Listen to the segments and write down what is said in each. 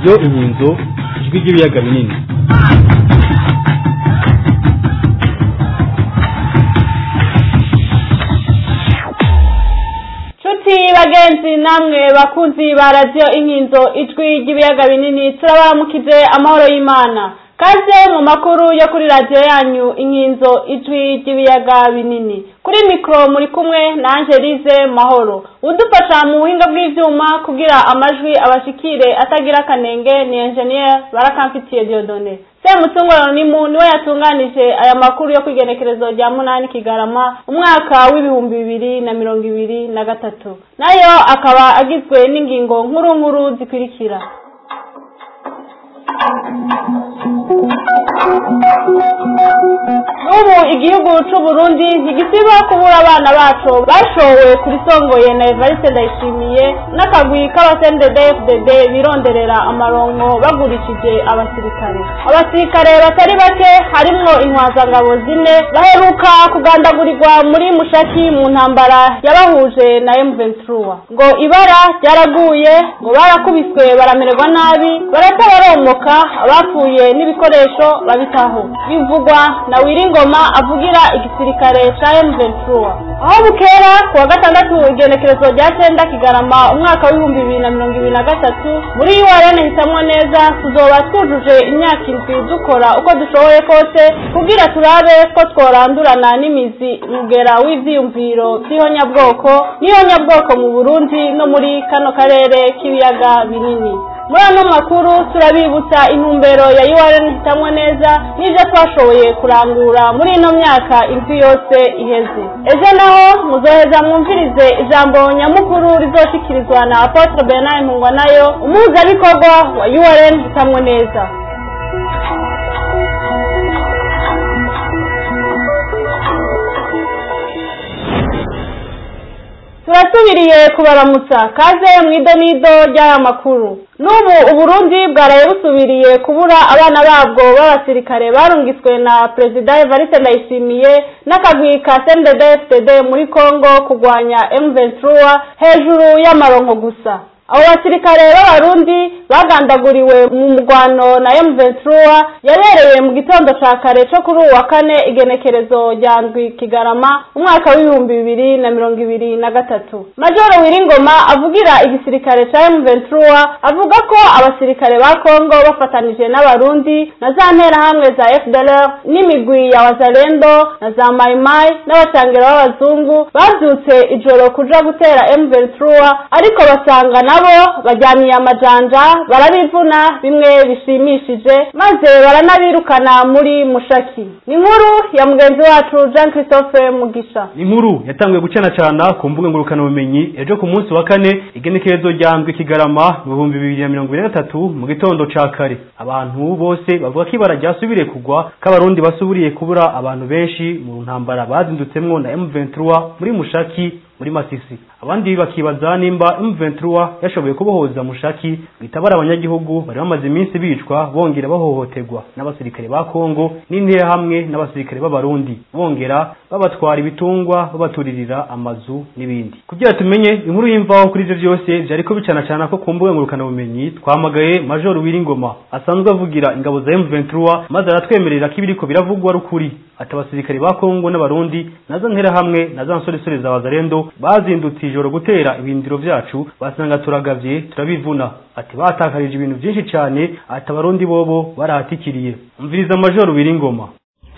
radiyo inkinzo ijwi ry'ibiyaga binini nshuti bagenzi namwe bakunzi ba radiyo inkinzo ijwi ry'ibiyaga binini turabaramukije amahoro y'imana kaze mu makuru yo kuri radiyo yanyu inkinzo ijwi ry'ibiyaga binini kuri mikoro muri kumwe na angelize mahoro udufasha mu buhinga bw'ibyuma kugira amajwi abashikire atagira akanenge ni enjeniyeri barakamfitiye diodone semutungurano ni mu niwe yatunganije aya makuru yo kwigenekerezo rya munani kigarama umwaka w'ibihumbi bibiri na mirongo ibiri na gatatu nayo akaba agizwe n'ingingo nkuru nkuru zikurikira n'ubu igihugu c'u Burundi ntigisiba kubura abana bacu bashowe kuri songoye na Evariste Ndayishimiye n'akagwi k'abasendede FDD bironderera amaronko bagurishije abasirikare abasirikare batari bake harimwo intwazangabo zine baheruka kugandagurirwa muri mushaki mu ntambara yabahuje na M23 ngo ibara ryaraguye ngo barakubiswe baramererwa nabi baratabaromoka abapfuye n'ibikoresho babitaho bivugwa na Wiringoma avugira igisirikare ca M23 aho bukera ku wa gatandatu igenekerezo rya cenda kigarama umwaka w'ibihumbi bibiri na mirongo ibiri na gatatu muri URN hitamwo neza tuzoba twujuje imyaka indwi dukora uko dushoboye kose kugira turabe ko tworandurana n'imizi mugera w'ivyiyumviro vy'ihonyabwoko n'ihonyabwoko mu Burundi no muri kano karere k'ibiyaga binini muri ano makuru turabibutsa intumbero ya URN hitamwo neza n'ivyo twashoboye kurangura muri ino myaka indwi yose iheze ejo naho muzoheza mwumvirize ijambo nyamukuru rizoshikirizwa na Apotre Bernard Ntungwa nayo umuhuzabikorwa wa URN hitamwo neza turasubiriye kubaramutsa kaze mu idonido ry'aya makuru n'ubu uburundi bwaraye busubiriye kubura abana babwo b'abasirikare barungitswe na perezida evariste ndayishimiye n'akagwi ka cndfdd muri congo kurwanya m23 hejuru y'amaronko gusa abo basirikare b'abarundi bagandaguriwe mu mugwano na M23 yabereye mu gitondo ca kare co kuri uwa kane igenekerezo rya ndwi kigarama umwaka w'ibihumbi bibiri na mirongo ibiri na gatatu majoro wiringoma avugira igisirikare ca M23 avuga ko abasirikare ba Kongo bafatanije n'abarundi na za nterahamwe za FDLR n'imigwi ya wazalendo na za maimai n'abacangero b'abazungu bavyutse ijoro kuja gutera M23 ariko basanga nabo bajyaniye amajanja barabivuna bimwe bishimishije maze baranabirukana muri mushaki ni inkuru ya mugenzi wacu jean christophe mugisha ni inkuru yatanguye gucanacana ku mbuga ngurukanabumenyi ejo ku munsi wa kane igenekerezo rya ndwi kigarama mu bihumbi bibiri na mirongo ibiri na gatatu mu gitondo ca kare abantu bose bavuga ko ibara ryasubiriye kugwa ko abarundi basubiriye kubura abantu benshi mu ntambara bazindutsemwo na M23 muri mushaki muri masisi abandi bakibaza nimba M23 yashoboye kubohoza mushaki bitabara abanyagihugu bari bamaze iminsi bicwa bongera bahohoterwa n'abasirikare ba Kongo n'intera hamwe n'abasirikare b'abarundi bongera babatwara ibitungwa babaturirira amazu n'ibindi kugira tumenye inkuru y'imvaho kuri ivyo vyose vyariko bicana cana ko ku mbuga ngurukana bumenyi twamagaye Major Wiringoma asanzwe avugira ingabo za M23 maze aratwemerera ko ibiriko biravugwa rukuri ati abasirikare ba Kongo n'abarundi nazo ntera hamwe na za nsoresore za Wazalendo bazindutse ijoro gutera ibindiro vyacu basanga turagavye turabivuna ati batakarije ibintu vyinshi cane ati abarundi bobo barahatikiriye umviriza majoro Wiringoma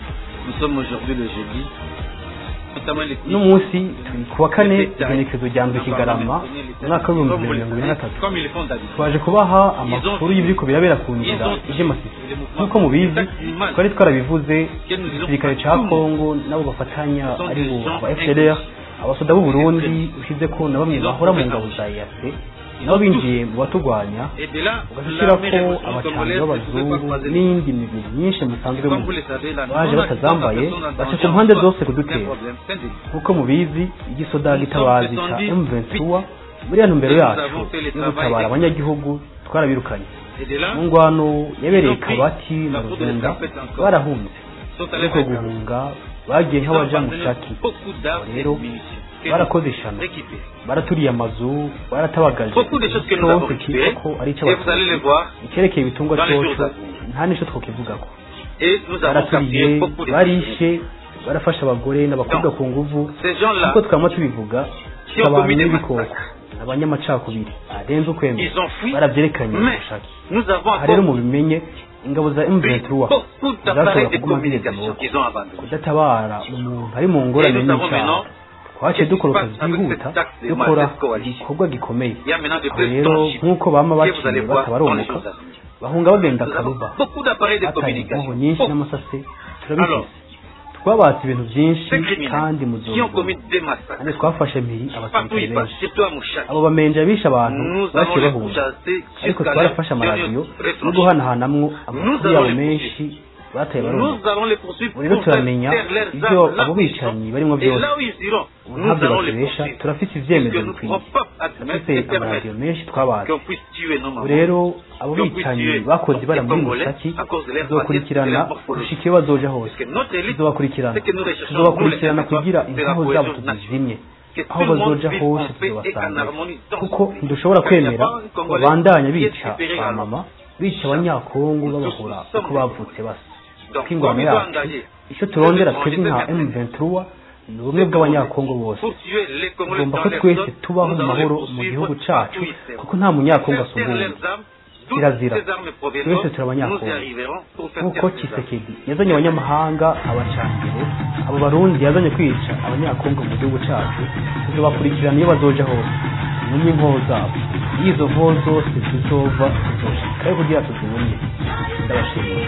no munsi turi kuwa kane igenekezo rya mbere kigarama umwaka w'ibihumbi bibiri na mirongo ibiri na gatatu twaje kubaha amakuru y'ibiriko birabera ku nzira ije masisi nk'uko mubizi twari twarabivuze igisirikare ca kongo nabo bafatanya ari bo aba fdr abasoda b'u burundi ushize ko na bamwe bahora mu ngabo za eac nabo binjiye mu batugwanya ugashyira ko abacanyi b'abazungu n'iyindi mibiri myinshi musanzwe mu baje batazambaye baca ku mpande zose kudutera nk'uko mubizi igisoda gitabazi ca M23 muri ya ntumbero yacu yo gutabara abanyagihugu twarabirukanye mu ngwano yabereye kabati na ruzenda barahunze ariko guhunga bagiye nk'abaja mu shaki rero que barakoze nous ishano récupérons. baraturiye amazu baratabagaje Beaucoup de choses que nous avons cyose récupérées, kitwa ko ari et vous allez icy'abatutsi les voir, icyerekeye ibitungwa dans les cyose jours à venir. nta n'icyo twakivugako et nous avons baraturiye capturé beaucoup de barishe barafasha abagore n'abakobwa ku nguvu Ces gens-là, kuko twama tubivuga qui ont abantu commis des n'ibikoko massacres, abanyamacakubiri arenze ukwemera ils ont fui, baravyerekanye mais ubushake nous avons aha rero encore mubimenye ingabo za pris M23 beaucoup d'appareils zashobora de kuguma zigeze communication amaboko qu'ils ont abandonnés. kudatabara umuntu ari mu ngorane Et nous savons n'icyaha maintenant twaciye qu'est-ce qui dukora se akazi passe avec byihuta cette taxe de dukora Marseille Coalition. igikorwa gikomeye Il y a maintenant de aho plus rero tangibles nk'uko bama que vous allez baciye voir dans les batabaromoka jours à venir. bahunga bagenda Nous avons akaruba beaucoup d'appareils de bataye inkoho communication. nyinshi Beaucoup. n'amasase Alors, turabifise twabatse ibintu byinshi Ces criminels kandi qui ont muzozo commis des massacres, kandi twafashe mpiri partout où abasirikare ils passent, benshi surtout à Mouchak, abo bamenja bishe abantu nous allons baciye les bahunga chasser ariko jusqu'à twarafashe leur amaradiyo dernier no retranchement. guhanahanamwo amakuru Nous allons yabo les menshi bataye baromoka Nous allons les poursuivre ubu rero pour faire turamenya taire leurs ibyo armes là abo où ils bicanyi sont. barimo Et byose là où ils iront, ubu nous ntabyo allons les batubesha poursuivre. turafite Puisque ivyemezo nous ne bikwiye pouvons pas admettre turafite et permettre amaradiyo menshi twabaze qu'on puisse tuer nos mamans. ubu rero abo qu'on puisse bicanyi tuer bakoze ibara les muri Congolais musaki à cause de leur tuzokurikirana racisme, de leur morphologie. gushika iyo bazoja hose Parce que notre élite, tuzobakurikirana c'est que nous recherchons, tuzobakurikirana nous, les kugira territoires inkoho de la zabo cohésion tuzizimye que aho tout le monde bazoja vive hose en paix et en tuzobasanga harmonie dans kuko ce pays. ntidushobora Car il n'y a kwemera pas un ko Congolais babandanya qui est bica supérieur ba à l'autre. mama bica abanyakongo babahora uko bavutse basa Donc, ko ingwano comme ils ont yacu engagé icyo turondera les twebwe nka Congolais, M23 ni ubumwe bw'abanyakongo bose pour tuer les Congolais tugomba dans ko leur twese zone, tubaho nous mu allons les mahoro mu poursuivre gihugu partout cacu où ils seront. kuko nta munyakongo Faire asumba taire uwundi leurs armes, toutes kirazira ces armes proviennent, twese turi nous y abanyakongo arriverons pour faire nk'uko taire ces armes. Tshisekedi yazanye abanyamahanga abacangiro abo barundi yazanye kwica abanyakongo mu gihugu cacu tuzobakurikirana iyo bazoja hose numye inkoho zabo iyo izo nkoho zose zizova tuzoshikayo kugira tuzimumye ndabashimiye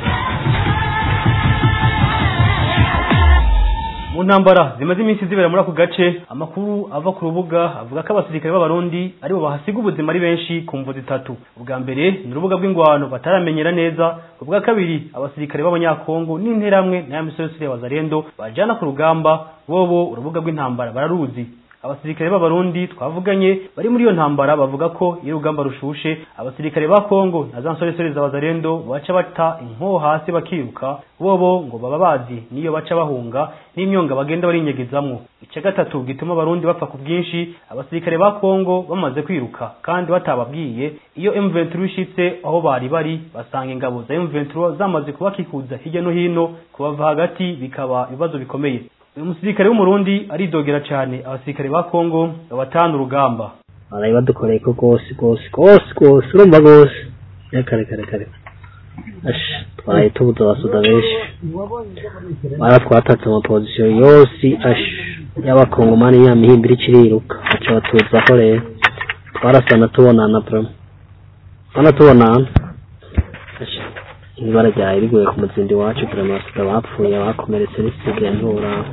mu ntambara zimaze iminsi zibera muri ako gace amakuru ava ku rubuga avuga ko abasirikare b'abarundi aribo bahasiga ubuzima ari benshi ku mvu zitatu ubwa mbere ni urubuga rw'ingwano bataramenyera neza ubwa kabiri abasirikare b'abanyakongo n'interamwe n'aya misoresire ya wazarendo bajana ku rugamba bobo urubuga rw'intambara bararuzi abasirikare b'abarundi twavuganye bari muri iyo ntambara bavuga ko iyo urugamba rushushe abasirikare ba Kongo na za nsoresore za Wazalendo baca bata inkoho hasi bakiruka bobo ngo baba bazi niyo baca bahunga n'imyonga bagenda barinyegezamwo icya gatatu gituma abarundi bapfa ku bwinshi abasirikare ba Kongo bamaze kwiruka kandi batababwiye iyo M23 ishitse aho bari bari basanga ingabo za M23 zamaze kubakikuza hirya no hino kubava hagati bikaba ibibazo bikomeye uyu musirikare w'umurundi aridogera cyane abasirikare ba Kongo babatana urugamba barayi badukoreye ko rwose rwose rwose rwose urumva rwose kare kare kare ashi twaraye tubuze abasuda benshi baratwatatse amapozisiyo yose ashi y'abakongomani ya mihimbiri ikiriruka baca batuzaho rero twarasana tubonana burama hano tubonana ashi ibara ryawe riguye ku muzindi wacu burama abasuda bapfuye bakomeretse risigaye nturaba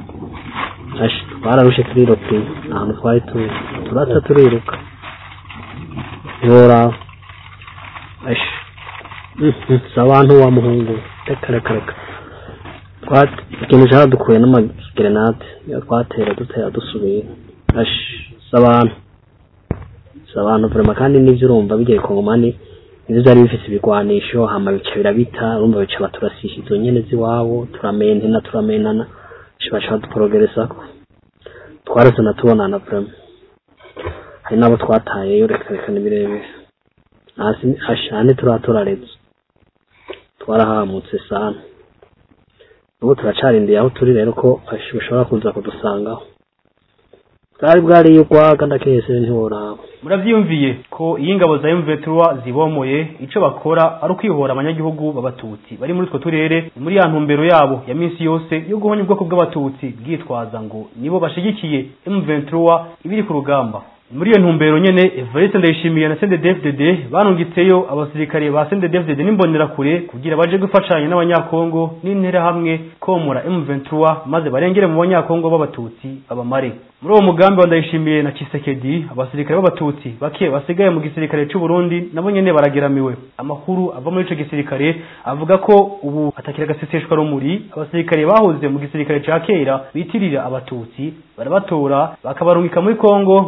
ashi twararushe turiruka ahantu twari turi turaca turiruka ntiworaba ashi si abantu wa muhungu reka reka reka Twat- ikintu cyaradukuye n'amagerenade iyo twatera dutera dusubira ashi si abantu si abantu vrema kandi n'ivyo urumva bigiye kongomani ivyo vyari bifise ibigwanisho hama bica birabita urumva bica baturasisha izo nyene z'iwabo turamenana turamenana ashi baca baduporogeresako twarasana tubonana vrema hari n'abo twatayeyo reka reka ni birebire hasi ashane turaturaretse twarahamutse sana ubu turacarindiye aho turi rero ko ashi bashobora kuza kudusangaho bwari bwariye urwaga ndakese ntiworaba muravyiyumviye ko iyo ingabo za M23 zibomoye ico bakora ari ukwihora abanyagihugu b'abatutsi bari muri utwo turere ni muri ya ntumbero yabo ya minsi yose yo guhonya ubwoko bw'abatutsi bwitwaza ngo nibo bashigikiye M23 ibiri ku rugamba muri iyo ntumbero nyene Evariste Ndayishimiye na CNDD-FDD barungitseyo abasirikare ba CNDD-FDD n'imbonerakure kugira baje gufashanya n'abanyakongo n'intera hamwe komora M23 maze barengere mu banyakongo b'abatutsi babamare muri uwo mugambi wa Ndayishimiye na Kisekedi abasirikare b'abatutsi bake basigaye mu gisirikare c'u Burundi nabo nyene barageramiwe amakuru ava muri ico gisirikare avuga ko ubu atakira gaseseshwa rumuri abasirikare bahoze mu gisirikare ca kera bitirira abatutsi barabatora bakabarungika muri Kongo ngo kugira baje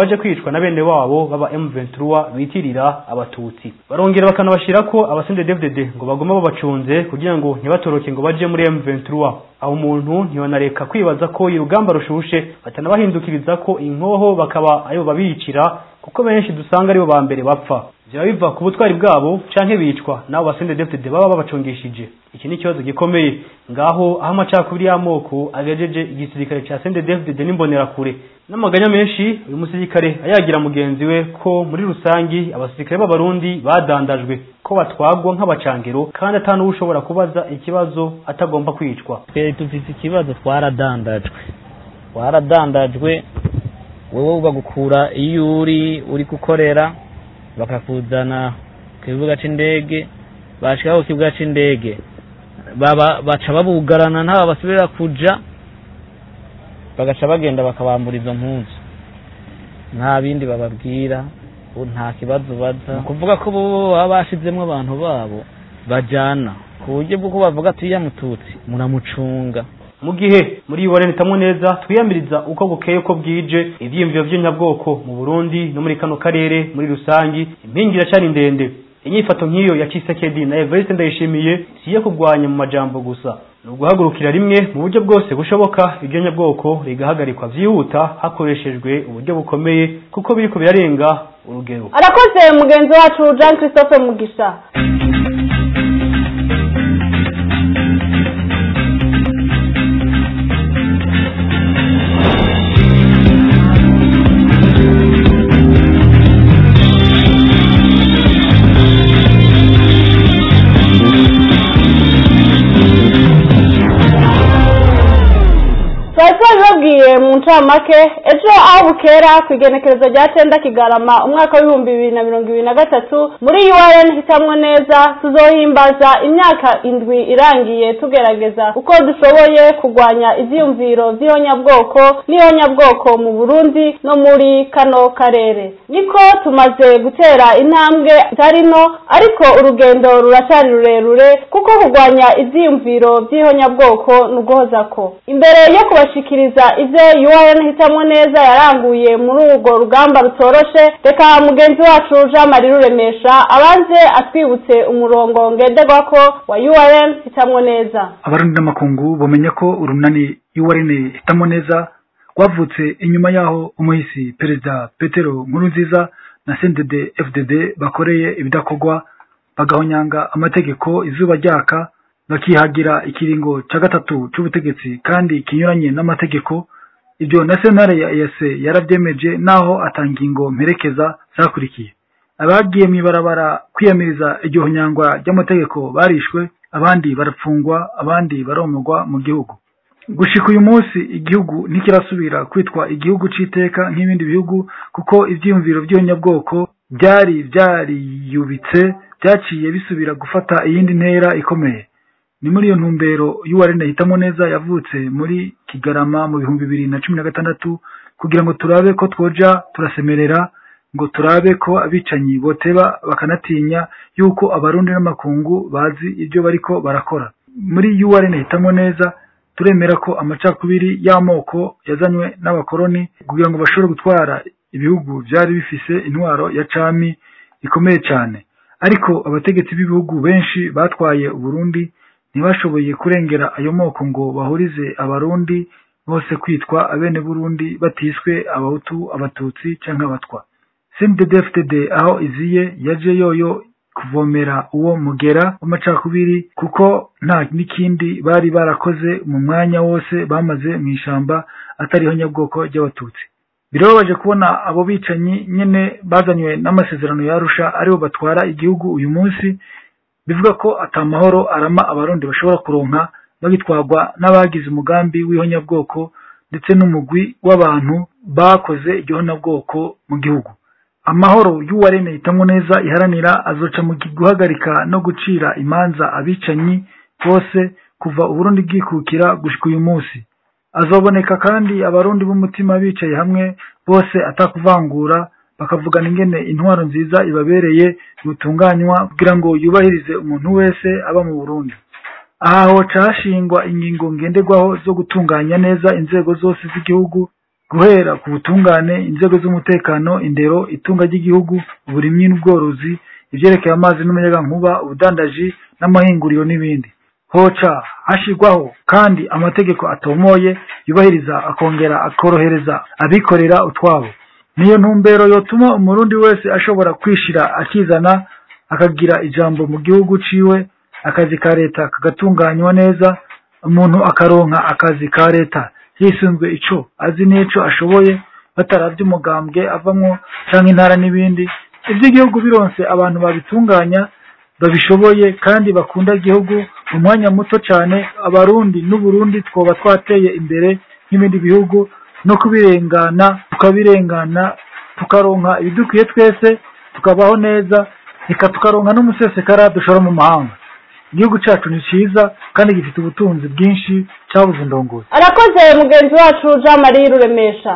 baje kwicwa na bene wabo baba M23 bitirira abatutsi barongera bakanabashira ko abasende DFDD ngo bagoma babacunze kugira ngo ntibatoroke ngo baje muri M23 aho umuntu ntibanareka kwibaza ko urugamba rushushe batanabahindukiriza ko inkoho bakaba ayo babicira kuko benshi dusanga aribo ba mbere bapfa byaba biva ku butwari bwabo canke bicwa nabo basende DFDD baba babacungishije iki ni ikibazo gikomeye ngaho aho amacakubiri y'amoko agejeje igisirikare ca sende DFDD n'imbonera kure n'amaganya menshi uyu musirikare ayagira mugenzi we ko muri rusangi abasirikare b'abarundi badandajwe ko batwagwa nk'abacangero kandi atanu ushobora kubaza ikibazo atagomba kwicwa twe dufite ikibazo twaradandajwe twaradandajwe wowe bagukura iyo uri uri gukorera bakakuzana ku kibuga c'indege bashika ku kibuga c'indege baba baca babugarana ntaba basubira kuja bagaca bagenda bakabambura izo mpuzu nta bindi bababwira ubu nta kibazo baza ni ukuvuga ko bo baba bashizemwo abantu babo bajana ku buryo bw'uko bavuga ati iya mututsi muramucunga mu gihe muri iborene tamwe neza twiyamiriza uko bukeye uko bwije ivyiyumviro vy'nyabwoko mu Burundi no muri kano karere muri rusangi impingi iracari ndende inyifato nk'iyo ya Kisekedi na Evariste Ndayishimiye si iyo kurwanya mu majambo gusa ni uguhagurukira rimwe mu buryo bwose bushoboka iryo nyabwoko rigahagarikwa vyihuta hakoreshejwe uburyo bukomeye kuko biriko birarenga urugero arakoze mugenzi wacu jean christophe mugisha twari twabibabwiye mu ncamake ejo aho bukera ku igenekerezo rya cenda kigarama umwaka w'ibihumbi bibiri na mirongo ibiri na gatatu muri urn hitamwo neza tuzohimbaza imyaka indwi irangiye tugerageza uko dushoboye kurwanya ivyiyumviro vy'ihonyabwoko n'ihonyabwoko mu burundi no muri kano karere niko tumaze gutera intambwe zari nto ariko urugendo ruracari rurerure kuko kurwanya ivyiyumviro vy'ihonyabwoko ni uguhozako imbere yo kubashikiriza ivyo urn hitamwo neza yaranguye muri urwo rugamba rutoroshe reka mugenzi wacu jean marie ruremesha abanze atwibutse umurongo ngenderwako wa urn hitamwo neza abarundi n'amakungu bamenya ko urunani y'uwarene hitamo neza rwavutse inyuma y'aho umuhisi perezida petero nkurunziza na sendede fdd bakoreye ibidakorwa bagahonyanga amategeko izuba ryaka bakihagira ikiringo cya gatatu cy'ubutegetsi kandi kinyuranye n'amategeko ibyo na sentare ya ese yarabyemeje naho atangingo mperekeza zakurikiye abagiye mu ibarabara kwiyamiriza iryo nyangwa ry'amategeko barishwe abandi barapfungwa abandi baromorwa mu gihugu gushika uyu munsi igihugu ntikirasubira kwitwa igihugu c'iteka nk'ibindi bihugu kuko ivyiyumviro vy'ihonyabwoko byari byariyubitse byaciye bisubira gufata iyindi ntera ikomeye ni muri iyo ntumbero y'uwarene hitamo neza yavutse muri kigarama mu bihumbi bibiri na cumi na gatandatu kugira ngo turabe ko twoja turasemerera ngo turabe ko abicanyi boteba bakanatinya yuko abarundi n'amakungu bazi ibyo bariko barakora muri yuwarene hitamo neza turemera ko amacakubiri y'amoko yazanywe n'abakoroni kugira ngo bashobore gutwara ibihugu byari bifise intwaro ya cami ikomeye cyane ariko abategetsi b'ibihugu benshi batwaye uburundi ntibashoboye kurengera ayo moko ngo bahurize abarundi bose kwitwa abene burundi batiswe abahutu abatutsi cyangwa abatwa cndfdd aho iziye yaje yoyo kuvomera uwo mugera w'amacakubiri kuko nta n'ikindi bari barakoze mu mwanya wose bamaze mu ishamba atariho nyabwoko ry'abatutsi birababaje kubona abo bicanyi nyene bazanywe n'amasezerano yarusha aribo batwara igihugu uyu munsi bivuga ko atamahoro arama abarundi bashobora kuronka bagitwarwa n'abagize umugambi w'ihonyabwoko ndetse n'umugwi w'abantu bakoze igihonabwoko mu gihugu amahoro y'uwarene hitamwo neza iharanira azoca mu guhagarika no gucira imanza abicanyi bose kuva uburundi bwikukira gushika uyu munsi azoboneka kandi abarundi b'umutima bicaye hamwe bose atakuvangura bakavugana ingene intwaro nziza ibabereye yutunganywa kugira ngo yubahirize umuntu wese aba mu burundi aha hoca hashingwa ingingo ngenderwaho zo gutunganya neza inzego zose z'igihugu guhera ku butungane inzego z'umutekano indero itunga ry'igihugu uburimyi n'ubworozi ibyerekeye amazi n'umuyagankuba ubudandaji n'amahinguriro n'ibindi hoca hashyirwaho kandi amategeko atomoye yubahiriza akongera akorohereza abikorera utwabo niyo ntumbero yotuma umurundi wese ashobora kwishira akizana akagira ijambo mu gihugu ciwe akazi ka leta kagatunganywa neza umuntu akaronka akazi ka leta hisunzwe ico azi n'ico ashoboye bataravye umugambwe avamwo canke intara n'ibindi ivy'igihugu bironse abantu babitunganya babishoboye kandi bakunda igihugu mu mwanya muto cane abarundi n'uburundi twoba twateye imbere nk'ibindi bihugu no kubirengana tukabirengana tukaronka ibidukwiye twese tukabaho neza reka tukaronka n'umusesekara dushora mu mahanga igihugu cacu ni ciza kandi gifite ubutunzi bwinshi cabuze indongozi arakoze mugenzi wacu jean marie ruremesha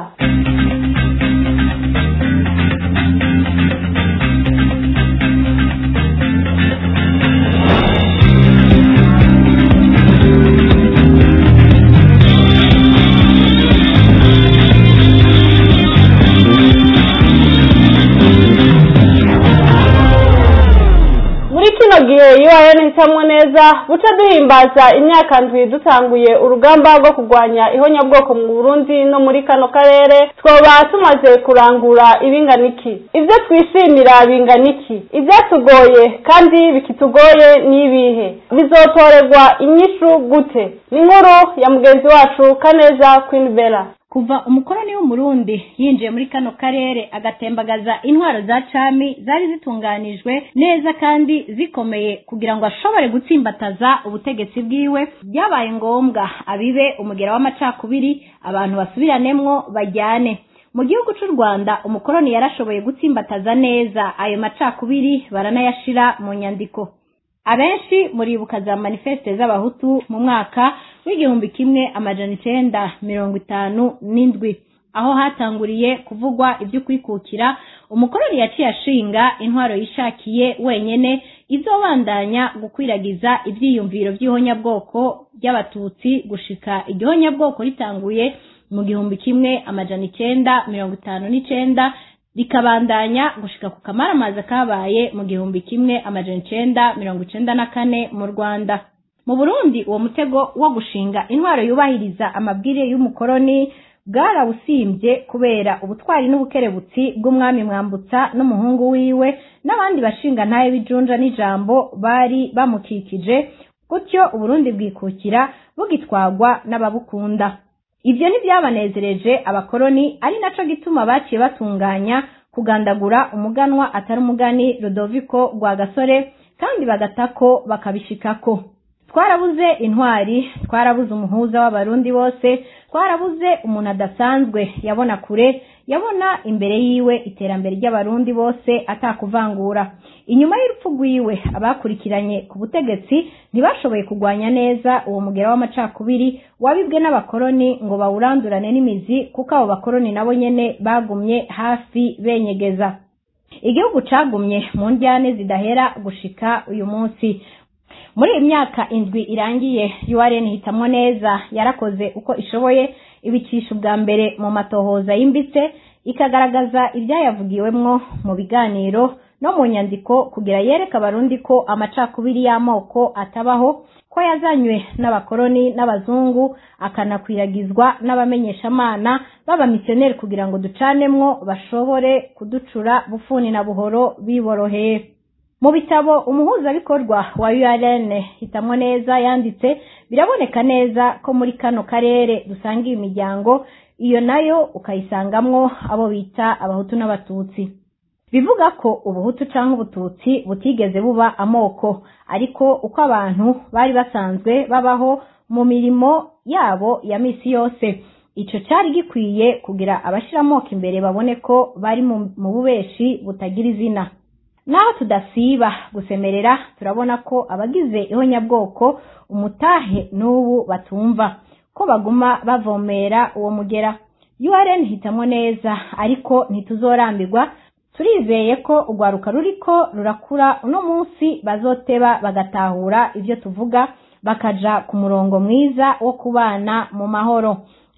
muri kino gihe iyo wayanishamwe neza buca duhimbaza imyaka ndwi dutanguye urugamba rwo kurwanya ihonyabwoko mu burundi no muri kano karere twoba tumaze kurangura ibingana iki ibyo twishimira bingana iki ibyatugoye kandi bikitugoye ni ibihe bizotorerwa inyishu gute ni inkuru ya mugenzi wacu kaneza queen bella kuva umukoroni w'umurundi yinjiye muri kano karere agatembagaza intwaro za cami zari zitunganijwe neza kandi zikomeye kugira ngo ashobore gutsimbataza ubutegetsi bwiwe byabaye ngombwa abibe umugera w'amacakubiri abantu basubiranemo bajyane mu gihugu cy'u rwanda umukoroni yarashoboye gutsimbataza neza ayo macakubiri baranayashira mu nyandiko abenshi muribuka za manifeste z'abahutu mu mwaka w'igihumbi kimwe amajana icenda mirongo itanu n'indwi aho hatanguriye kuvugwa ibyo kwikukira umukoroni yaciye ashinga intwaro yishakiye wenyene izobandanya gukwiragiza ivyiyumviro vy'ihonyabwoko ry'abatutsi gushika igihonyabwoko ritanguye mu gihumbi kimwe amajana icenda mirongo itanu n'icenda rikabandanya gushika ku kamaramaza kabaye mu gihumbi kimwe amajana icenda mirongo icenda na kane mu rwanda mu burundi uwo mutego wo gushinga intwaro yubahiriza amabwire y'umukoroni bwarawusimbye kubera ubutwari n'ubukerebutsi bw'umwami mwambutsa n'umuhungu wiwe n'abandi bashinga ntaye b'ijunja n'ijambo bari bamukikije gutyo uburundi bwikukira bugitwagwa n'ababukunda ibyo ntibyabanezereje abakoroni ari naco gituma baciye batunganya kugandagura umuganwa atari umugani Rodoviko Rwagasore kandi bagatako bakabishikako twarabuze intwari twarabuze umuhuza w'abarundi bose twarabuze umuntu adasanzwe yabona kure yabona imbere yiwe iterambere ry'abarundi bose atakuvangura inyuma y'urupfu rwiwe abakurikiranye ku butegetsi ntibashoboye kurwanya neza uwo mugera w'amacakubiri wabibwe n'abakoroni ngo bawurandurane n'imizi kuko abo bakoroni nabo nyene bagumye hafi benyegeza igihugu cagumye mu njyane zidahera gushika uyu munsi muri iyi myaka indwi irangiye URN hitamwo neza yarakoze uko ishoboye ibicisha ubwa mbere mu matohoza yimbitse ikagaragaza ibyayavugiwemwo mu biganiro no mu nyandiko kugira yereka abarundi ko amacakubiri y'amoko atabaho ko yazanywe n'abakoroni n'abazungu akanakwiragizwa n'abamenyeshamana b'abamisiyoneri kugira ngo ducanemwo bashobore kuducura bufuni na buhoro biboroheye mu bitabo umuhuzabikorwa wa URN hitamwo neza yanditse biraboneka neza ko muri kano karere dusangiye imiryango iyo nayo ukayisangamwo abo bita abahutu n'abatutsi bivuga ko ubuhutu canke ubututsi butigeze buba amoko ariko uko abantu bari basanzwe babaho mu mirimo yabo ya misi yose ico cari gikwiye kugira abashira amoko imbere babone ko bari mu bubeshi butagira izina naho tudasiba gusemerera turabona ko abagize ihonyabwoko umutahe n'ubu batumva ko baguma bavomera uwo mugera URN hitamwo neza ariko ntituzorambirwa turizeye ko urwaruka ruriko rurakura uno munsi bazoteba bagatahura ibyo tuvuga bakaja ku murongo mwiza wo kubana mu mahoro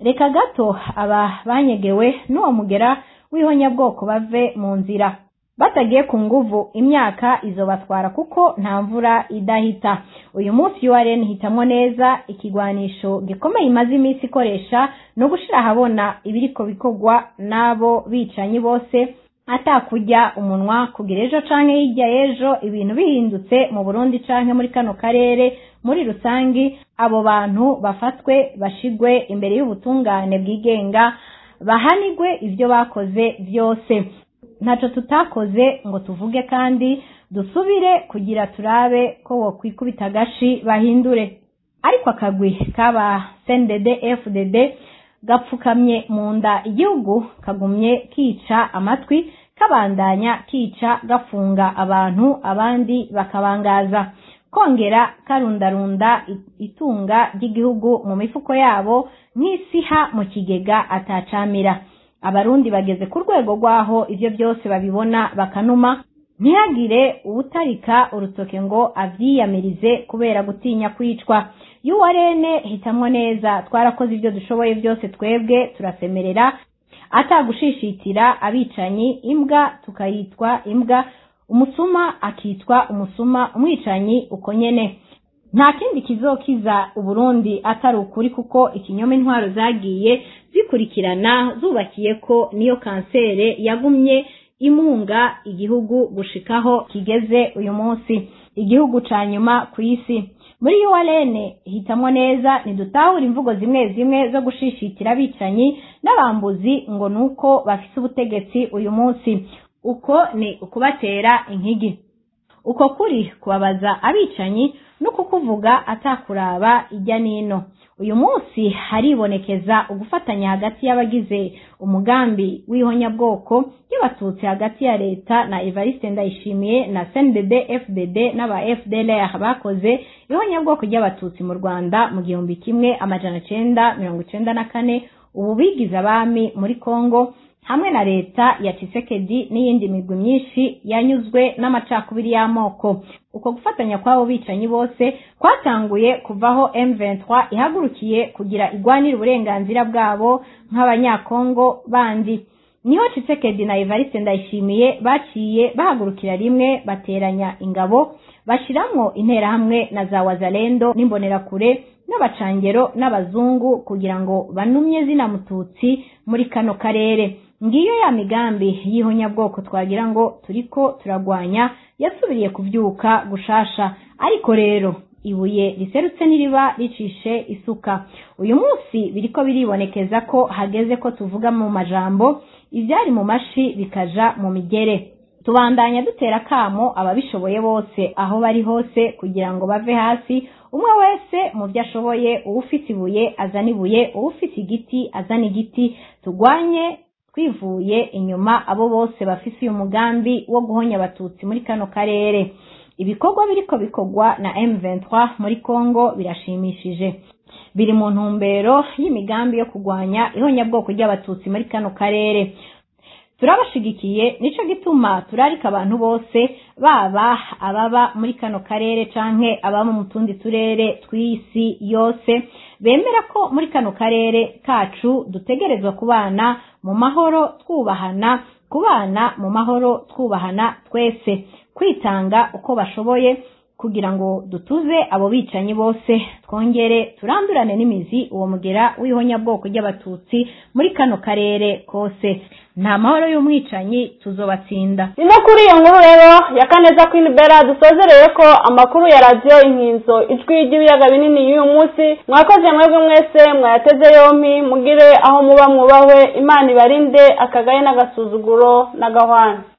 reka gato aba banyegewe n'uwo mugera w'ihonyabwoko bave mu nzira batagiye ku nguvu imyaka izobatwara kuko nta mvura idahita uyu munsi URN hitamwo neza ikigwanisho gikomeye imaze iminsi ikoresha no gushira ahabona ibiriko bikorwa n'abo bicanyi bose atakujya umunwa kugira ejo canke hirya y'ejo ibintu bihindutse mu Burundi canke muri kano karere muri rusangi abo bantu bafatwe bashigwe imbere y'ubutungane bwigenga bahanigwe ivyo bakoze vyose ntaco tutakoze ngo tuvuge kandi dusubire kugira turabe ko wokwikubita agashi bahindure ariko akagwi kaba CNDD FDD gapfukamye mu nda igihugu kagumye kica amatwi kabandanya kica gafunga abantu abandi bakabangaza kongera karundarunda itunga ry'igihugu mu mifuko yabo nk'isiha mu kigega atacamira abarundi bageze ku rwego rw'aho ibyo byose babibona bakanuma ntihagire uwutarika urutoke ngo avyiyamirize kubera gutinya kwicwa yuwarene hitamwo neza twarakoze ibyo dushoboye byose twebwe turasemerera atagushishitira abicanyi imbwa tukayitwa imbwa umusuma akitwa umusuma umwicanyi uko nyene nta kindi kizokiza uburundi atari ukuri kuko ikinyoma intwaro zagiye zikurikirana zubakiye ko niyo kansere yagumye imunga igihugu gushikaho kigeze uyu munsi igihugu ca nyuma ku isi muri URN hitamwo neza ntidutahura imvugo zimwe zimwe zo gushishitira abicanyi n'abambuzi ngo nuko bafise ubutegetsi uyu munsi uko ni ukubatera inkigi uko kuri kubabaza abicanyi no kukuvuga atakuraba ijya nino uyu munsi haribonekeza ugufatanya hagati y'abagize umugambi w'ihonyabwoko y'abatutsi hagati ya leta na Evariste Ndayishimiye na CNDD FDD n'aba FDLR bakoze ihonyabwoko ry'abatutsi mu Rwanda mu gihumbi kimwe amajana cenda mirongo icenda na kane ubu bigize abami muri Kongo hamwe na leta ya Tshisekedi n'iyindi migwi myinshi yanyuzwe n'amacakubiri y'amoko uko gufatanya kw'abo bicanyi bose kwatanguye kuvaho M23 ihagurukiye kugira igwanire uburenganzira bwabo nk'abanyakongo bandi niho Tshisekedi na Evariste Ndayishimiye baciye bahagurukira rimwe bateranya ingabo bashiramwo interahamwe na za wazalendo n'imbonerakure n'abacangero n'abazungu kugira ngo banumye zina mututsi muri kano karere ngiyo ya migambi y'ihonyabwoko twagira ngo turiko turagwanya yasubiriye kuvyuka gushasha ariko rero ibuye riserutse n'iriba ricishe isuka uyu munsi biriko biribonekeza ko hageze ko tuvuga mu majambo ivyari mu mashi bikaja mu migere tubandanya dutera kamo ababishoboye bose aho bari hose kugira ngo bave hasi umwe wese mu byo ashoboye uwufite ibuye azana ibuye uwufite igiti azana igiti tugwanye twivuye inyuma abo bose bafise uyu mugambi wo guhonya abatutsi muri kano karere ibikorwa biriko bikorwa na M23 muri Kongo birashimishije biri mu ntumbero y'imigambi yo kugwanya ihonyabwoko ry'abatutsi muri kano karere turabashigikiye nico gituma turarika abantu bose baba ababa muri kano karere canke ababa mu tundi turere tw'isi yose bemera ko muri kano karere kacu dutegerezwa kubana mu mahoro twubahana kubana mu mahoro twubahana twese kwitanga uko bashoboye kugira ngo dutuze abo bicanyi bose twongere turandurane n'imizi uwo mugera w'ihonyabwoko ry'abatutsi muri kano karere kose nta mahoro y'umwicanyi tuzobatsinda ni no kuri iyo nkuru rero ya kaneza Queen Bella dusozereye ko amakuru ya radiyo inkinzo ijwi ry'ibiyaga binini y'uyu munsi mwakoze mwebwe mwese mwayateze yompi mugire aho muba mwubahwe imana ibarinde akagaye n'agasuzuguro n'agahwana